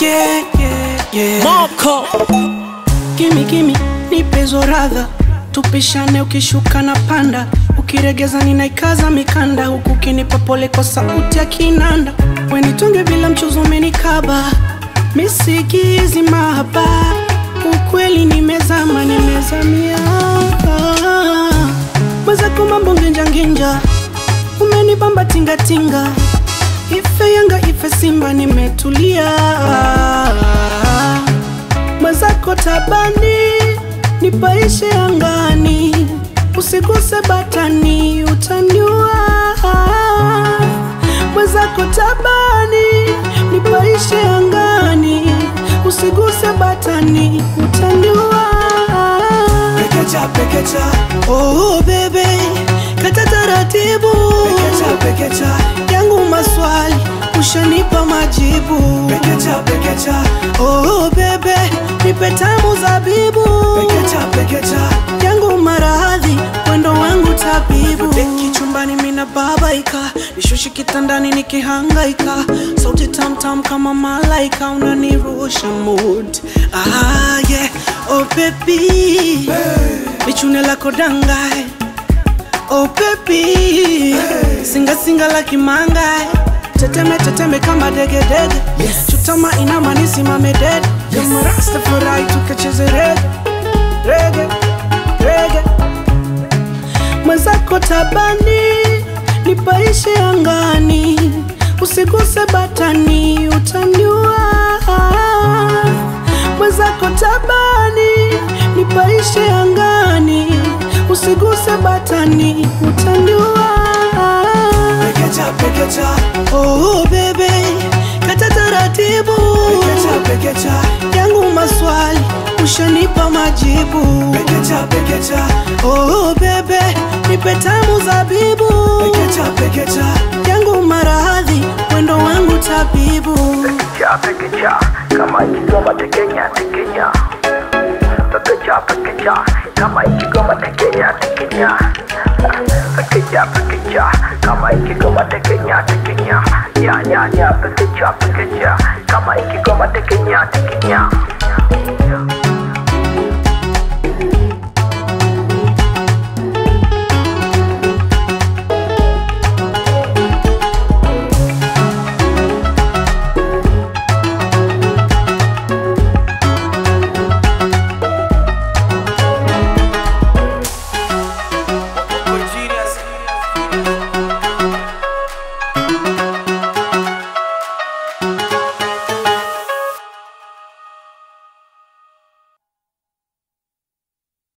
yeah, yeah, yeah. Moko Gimi gimi nipezo radha tupishane ukishuka na panda ukiregeza ninaikaza mikanda huku ukinipa pole kwa sauti ya kinanda wenitonge bila mchuzo umenikaba misigizi mahaba ukweli nimezama nimezamia mwezako mambo nginjanginja umenibamba tingatinga ife yanga ife simba nimetulia mwenzako tabani nipaishe angani usiguse batani utaniua mwenzako tabani nipaishe angani usiguse batani utaniua Pekecha, pekecha, oh bebe kata taratibu pekecha, pekecha, yangu maswali ushanipa majibu pekecha, pekecha, oh bebe nipe tamu zabibu pekecha, pekecha, yangu maradhi mwendo wangu tabibu deki chumbani mina babaika nishushi kitandani nikihangaika sauti tamtam kama malaika unanirusha mood ah, yeah. oh baby lichune lako dangae oh baby singa singa la kimangae teteme teteme kama degedege Yes. chutama inama nisimame dede kama rastafari tukacheze rege rege rege mwenzako tabani nipaishe angani usiguse batani utaniua mwenzako tabani nipaishe angani usiguse batani utaniua pekecha, pekecha, oh bebe kata taratibu pekecha, pekecha, yangu maswali ushanipa majibu pekecha, pekecha, oh bebe nipe tamu zabibu pekecha, pekecha, yangu maradhi mwendo wangu tabibu Pekecha, pekecha, kama ikigoma tekenya tekenya. Pekecha, pekecha, kama ikigoma tekenya tekenya. Pekecha, pekecha, kama ikigoma tekenya tekenya. Nya nya nya, pekecha, pekecha.